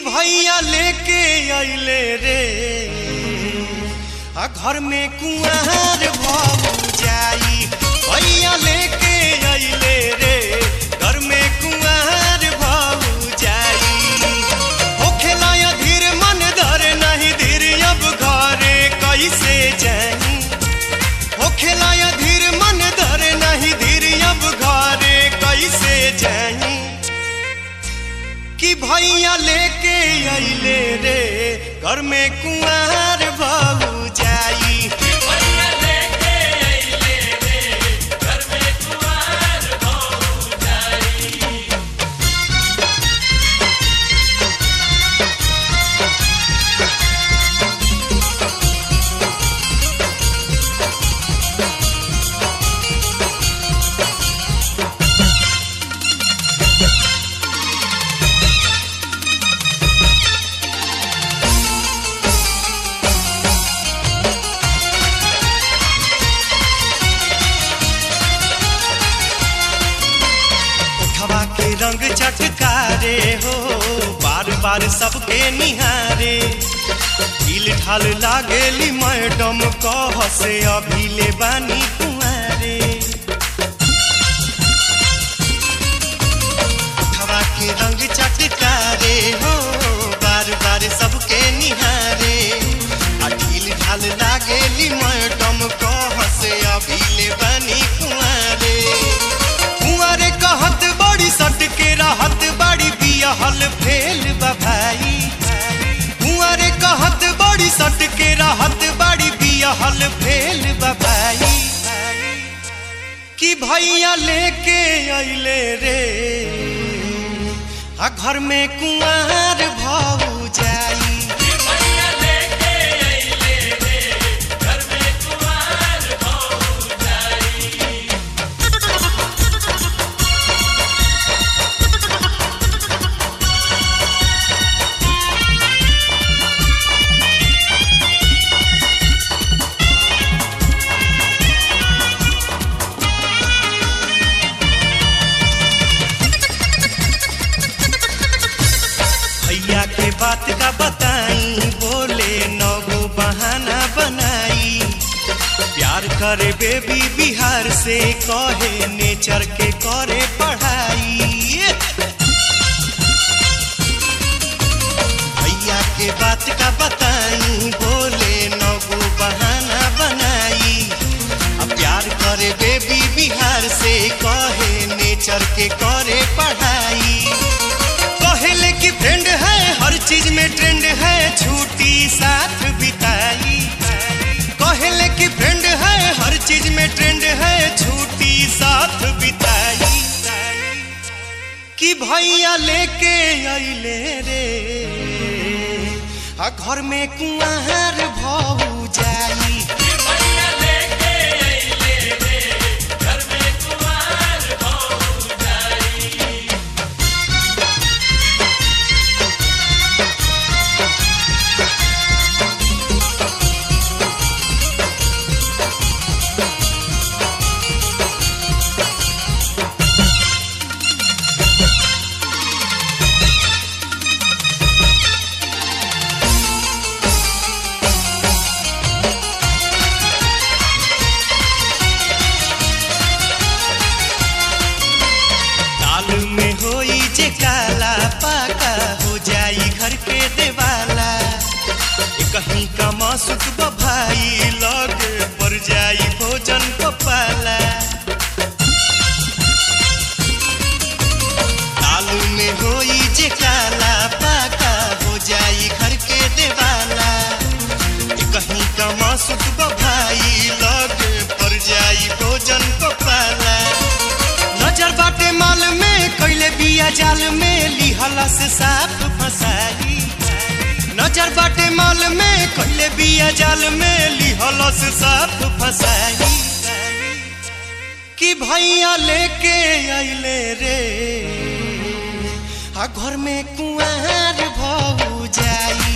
भैया लेके अइले रे आ घर में कुआर भऊ जाई भैया लेके अइले रे घर में कुआर भऊ जाई होखेला या धीर मन धर नहीं धीर अब घरे कैसे जाई होखेला या धीर मन धर नहीं धीर अब घरे कैसे जाई कि भैया लेके अइले रे घर में कुंवर बहू जाई उठवा के रंग चटकारे हो बार बार सबके निहारे ढील ढाल लागेली मैडम कह से अभी ले बानी कुंवारे उठवा के रंग चटकारे हो बार बार सबके निहारे आ ढील ढाल लागेली मैडम कह से अभी ले बानी कुंवारे कुंवारे कहत बड़ी सट के रहत बड़ी बियहल फेल बा भाई कुंवारे कहत बड़ी सट के रहत बड़ी बियहल फेल बा भाई कि भैया लेके अइले रे आ घर में कुंवार भऊ जाई भैया के बात का बताई बोले नगो बहाना बनाई प्यार करे बेबी बिहार से कहे नेचर के करे पढ़ाई भैया के बात का बताई बोले नगो बहाना बनाई अब प्यार करे बेबी बिहार से कहे नेचर के करे पढ़ाई कहले कि फ्रेंड है हर चीज में ट्रेंड है छुट्टी साथ बिताई कहले कि फ्रेंड है हर चीज में ट्रेंड है छुट्टी साथ बिताई कि भैया लेके अइले रे आ घर में कुंवर भऊ जाई दाल में होई जे काला पाका हो जाई घर के देवाला ए कहीं का मासुक भाई लग पर जाई भोजन को पाला दाल में होई जे काला पाका हो जाई घर के देवाला ए कहीं का मासुक भाई लग पर जाई भोजन को पाला नजर बाटे माल में कैले बिया जाल में लिहला से साफ फसाई नजर बाटे माल में कैले बिया जाल में लिहला से साफ फसाई कि भैया लेके अइले रे आ घर में कुंवर भऊ जाई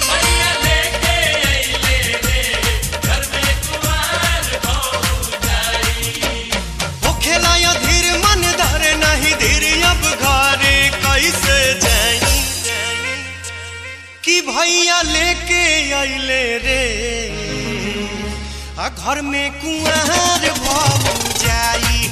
होखेला या धीर मन धर नहीं धीर अब घरे कैसे जाई भैया लेके अइले रे आ घर में कुआर भऊ जाई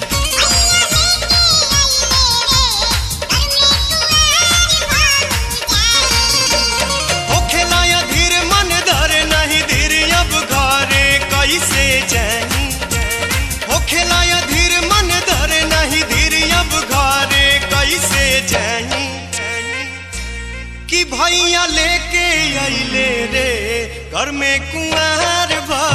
होखेला या धीर मन धरे नहीं धीर अब घरे कैसे जाई होखेला या धीर मन धरे नहीं धीर अब घरे कैसे जाई कि भैया लेके अइले रे घर में कुआर भऊ